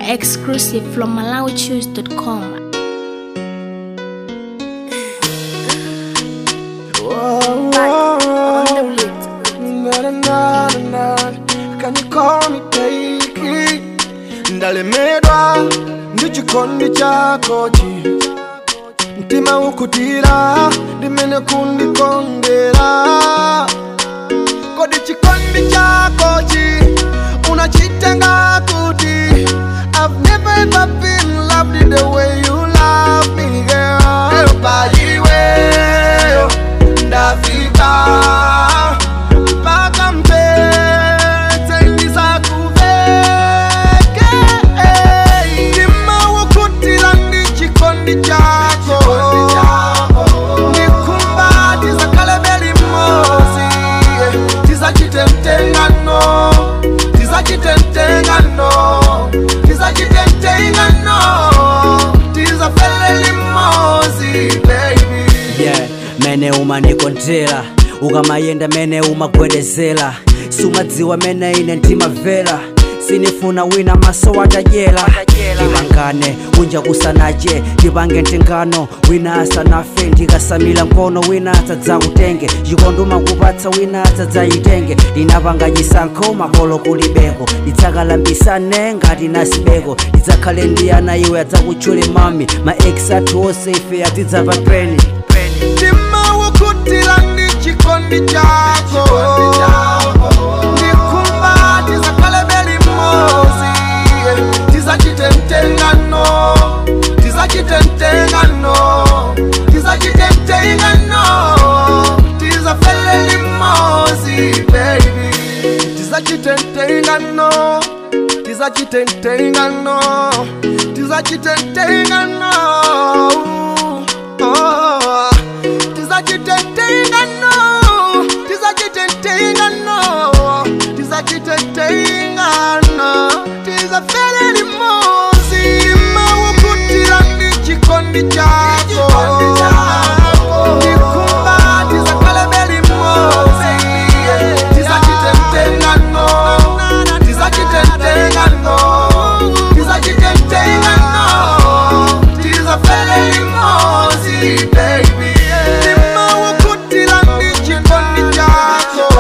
Exclusive from MalawiChoose.com. Whoa, whoa. Na, na, na, na, na. Can you call me baby? ndalemedwa ndichikondi chakochi mtima ukutira ndimene kundikondera kodi chikondi chakochi unachitenga kuti I've never ever been loved the way you love me girl paiweyo ndafika mpaka mpete ndisakuveke ndima wokutira ndi chikondi chako ndikumba tizakalebeli mozi tizachite mtengano tizachite mtengano tizachite mtengano tizafeleli mozi baby yeah mene umanikondera ukamayenda mene umagwedezera sumadziwa mene ine ndimavera sinifuna wina maso watajera timangane unja kusanache tipange mtengano wina asanafe ndikasamila mkono wina asadzakutenge chikondi umakupatsa wina asadzayitenge ndinapanga chisankho makolo kulibeko ndidzakalambisane ngati nasibeko ndidzakhale ndiyana iwe adzakutchule mami ma ex athu onse ife atidzapa peni ndima wokutira ndi chikondi chako ndikumba tizakalebeli mozi tizachite mtengano tizachite mtengano tizachite mtengano tizafeleli mozi baby tizachite mtengano tizachite mtengano tizachite mtengano oh. tizachite mtengano tizachite mtengano tizachite mtengano tizafeleli mozi mawokutira ndi chikondi chako ndikumba tizakalebeli mozi tizachite mtengano tizachite mtengano tizachite mtengano tizafeleli mozi baby ndima wokutira ndi chikondi chako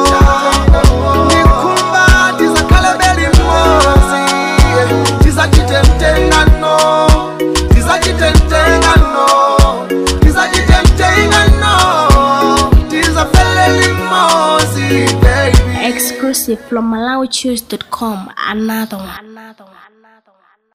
ndikumba tizakalebeli mozi tizachite mtengano tizachite mtengano tizachite mtengano tizafeleli mozi baby Exclusive from MalawiChoose.com. Another one. Another one. Another one.